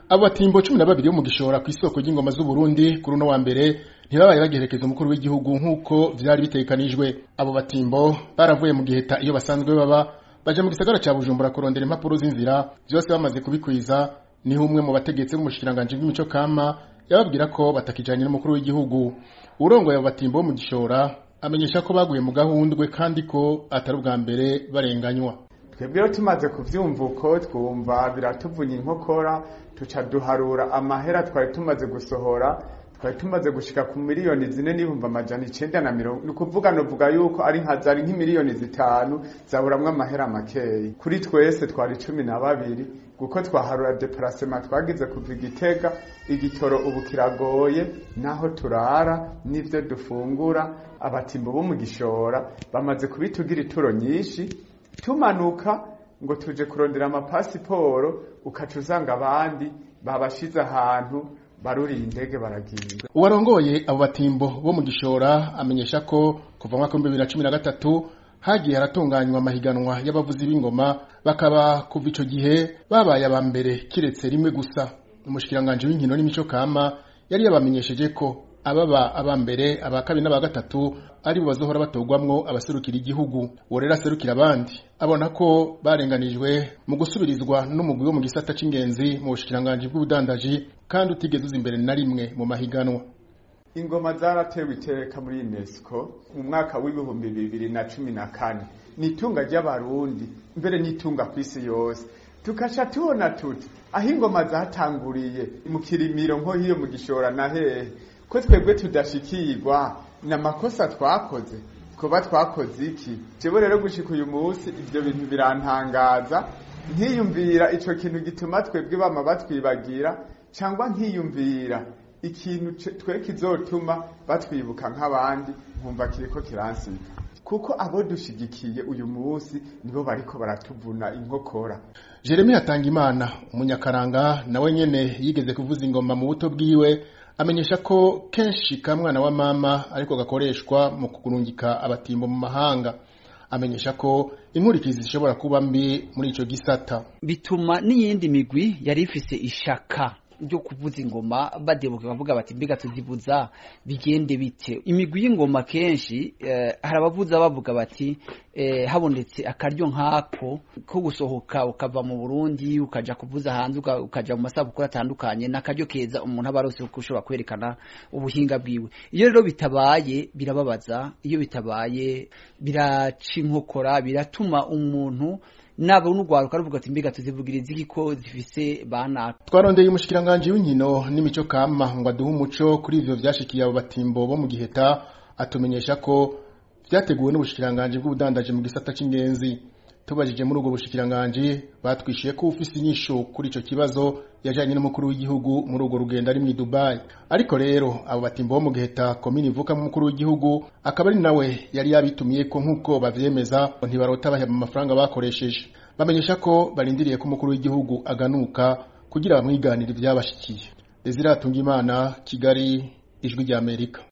abo batimbo cumi na babiri bo mu gishora ku isoko ry'ingoma z'uburundi kuri uno wa mbere ntibabaye bagerekeza umukuru w'igihugu nk'uko vyari bitegekanijwe abo batimbo baravuye mu giheta iyo basanzwe baba baja mu gisagara ca bujumbura kurondera impapuro z'inzira vyose bamaze kubikwiza niho umwe mu bategetsi b'umushikiranganji bw'imico kama yababwira ko batakijanye n'umukuru w'igihugu urongoye abo batimbo bo mu gishora amenyesha ko baguye mu gahundwe kandi ko atari ubwa mbere barenganywa twebwe rero tumaze kuvyumva uko twumva biratuvunya inkokora tuca duharura amahera twari tumaze gusohora twari tumaze gushika ku miliyoni zine n'ibihumbi amajana icenda na mirongo ni ukuvuga novuga yuko ari nka zari nk'imiliyoni zitanu zaburamwo amahera makeyi kuri twese twari cumi na babiri kuko twaharura deparasema twagize kuva igitega igitoro ubu kiragoye naho turara n'ivyo dufungura abatimbo bo mu gishora bamaze kubitugira ituro nyinshi tumanuka ngo tuje kurondera amapasiporo ukaca usanga abandi babashize ahantu baruriye indege baragiye uwarongoye abo batimbo bo mu gishora amenyesha ko kuva mwaka w'ibihumbi bibiri na cumi na gatatu hagiye haratunganywa amahiganwa y'abavuzi b'ingoma bakaba kuva ico gihe babaye aba mbere kiretse rimwe gusa umushikiranganji w'inkino n'imico kama yari yabamenyesheje ko ababa aba mbere aba kabiri n'aba gatatu ari bo bazohora batorwamwo abaserukira igihugu uwo rero aserukira abandi abona ko barenganijwe mu gusubirizwa n'umugwi wo mu gisata c'ingenzi mu bushikiranganji bw'ubudandaji kandi utigeze uza imbere na rimwe mu mahiganwa ingoma zaratewe iteka muri unesco mu mwaka w'ibihumbi bibiri na cumi na kane ni itunga ry'abarundi mbere n'itunga ku isi yose tukaca tubona tuti aho ingoma zatanguriye mu kirimiro nko hiyo mu gishora na hehe ko twebwe tudashikirwa ni amakosa twakoze kuba twakoze iki jewe rero gushika uyu munsi ivyo bintu birantangaza nkiyumvira ico kintu gituma twebwe bama batwibagira cyangwa nkiyumvira ikintu twe kizotuma batwibuka nk'abandi nkumva kiriko kiransika kuko abo dushigikiye uyu munsi nibo bariko baratuvuna inkokora Jeremy Hatangimana umunyakaranga nawe nyene yigeze kuvuza ingoma mu buto bwiwe amenyesha ko kenshi kamwana wa mama ariko gakoreshwa mu kugurungika abatimbo mu mahanga amenyesha ko inkurikizi zishobora kuba mbi muri ico gisata bituma n'iyindi migwi yari ifise ishaka ryo kuvuza ingoma badebuka bavuga bati mbega tuzivuza bigende bite imigwi y'ingoma kenshi eh, hari abavuza bavuga bati eh, habonetse akaryo nkako ko gusohoka ukava mu Burundi ukaja kuvuza hanze ukaja mu masabukuru atandukanye n'akaryo keza umuntu aba arose ko ushobora kwerekana ubuhinga bwiwe iyo rero bitabaye birababaza iyo bitabaye biraca inkokora biratuma umuntu nabo n'urwaruka ruvuga ati mbega tuzivugiriza iki ko zifise bana twarondeye umushikiranganji w'inkino n'imico kama ngo aduhe umuco kuri ivyo vyashikiye abo batimbo bo mu giheta atumenyesha ko vyateguwe n'ubushikiranganji bw'ubudandaji mu gisata c'ingenzi tubajije muri ubwo bushikiranganji batwishuye ko ufise inyishu kuri ico kibazo yajanye n'umukuru w'igihugu muri urwo rugendo ari mu Dubai ariko rero abo batimbo bo mu giheta komini ivuka mu mukuru w'igihugu akaba ari nawe yari yabitumiye ko nk'uko bavyemeza ntibarota baheba amafaranga bakoresheje bamenyesha ko barindiriye ko umukuru w'igihugu aganuka kugira bamwiganire ivyabashikiye Desire Atungimana Kigali ijwi rya Amerika